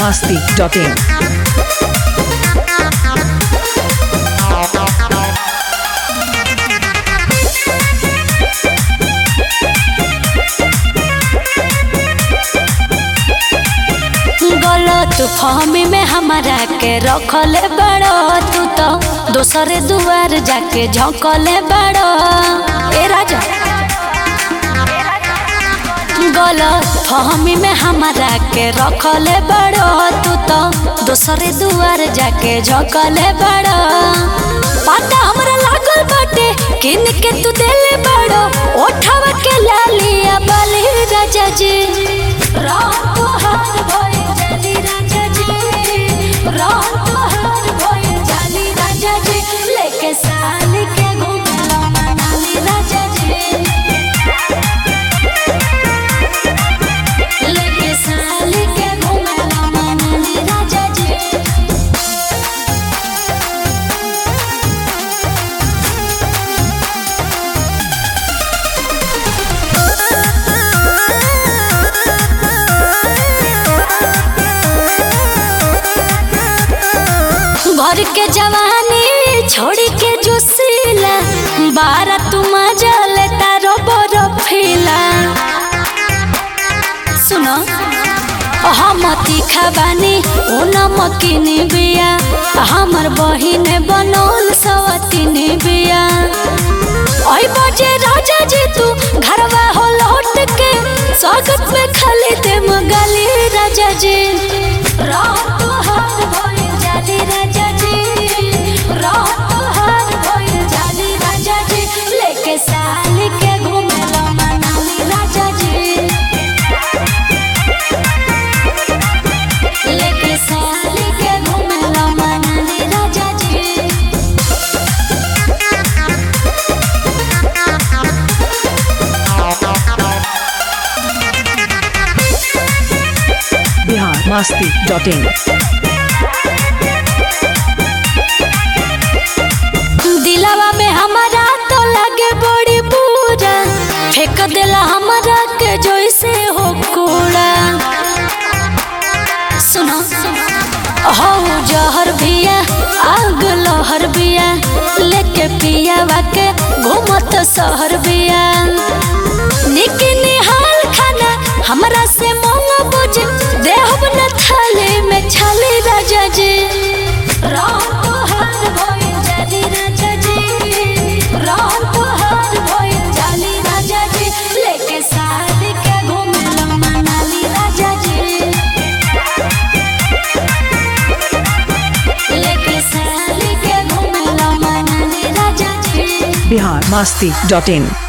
masti.in. गलत फहमी में हमारा के रखले बड़ो तू तो दोसरे दुआर जाके झोंकले बड़ो ए राजा गलत फहमी में हमारा के रखले बड़ो तू तो दोसरे दुआर जाके झोंकले बड़ो पता हमरा लागल बाटे किन के तू देले बड़ो ओठवा के लालिया बली राजा जी रात हार भइल जाली राजा जी रात हार भइल जाली राजा जी लेके साल के घुमला मनाली राजा जी लेके साल के घुमला मनाली राजा जी भर के जवानी छोड़ के जोशीला बारा तुम जले तारो बरफीला सुनो हम तीखा बानी ओ नमकीनी बिया हमर बहिन बनौल सवतीनी बिया ओई बजे राजा जी तू घरवा हो लौट के स्वागत में खाली दे मगाली राजा जी रात हार भइल जाली राजा जी रात हार भइल जाली राजा जी लेके साल के घुमेला मनाली राजा जी लेके साल के घुमेला मनाली राजा जी Bihar masti.in. दिलावा में हमारा तो लगे बड़ी बुरा फेंक देला हमारा के जैसे हो कूड़ा सुनो हो जहर बिया आग लहर बिया लेके पिया के घूमत शहर बिया निकी निहाल खाना हमरा से मोंग बुझ देहब न थाली में छाली राजा जी रात हार भइल जाली राजा जी रात हार भइल जाली राजा जी लेके साल के घुमेला मनाली राजा जी लेके साल के घुमेला मनाली राजा जी Bihar masti.in.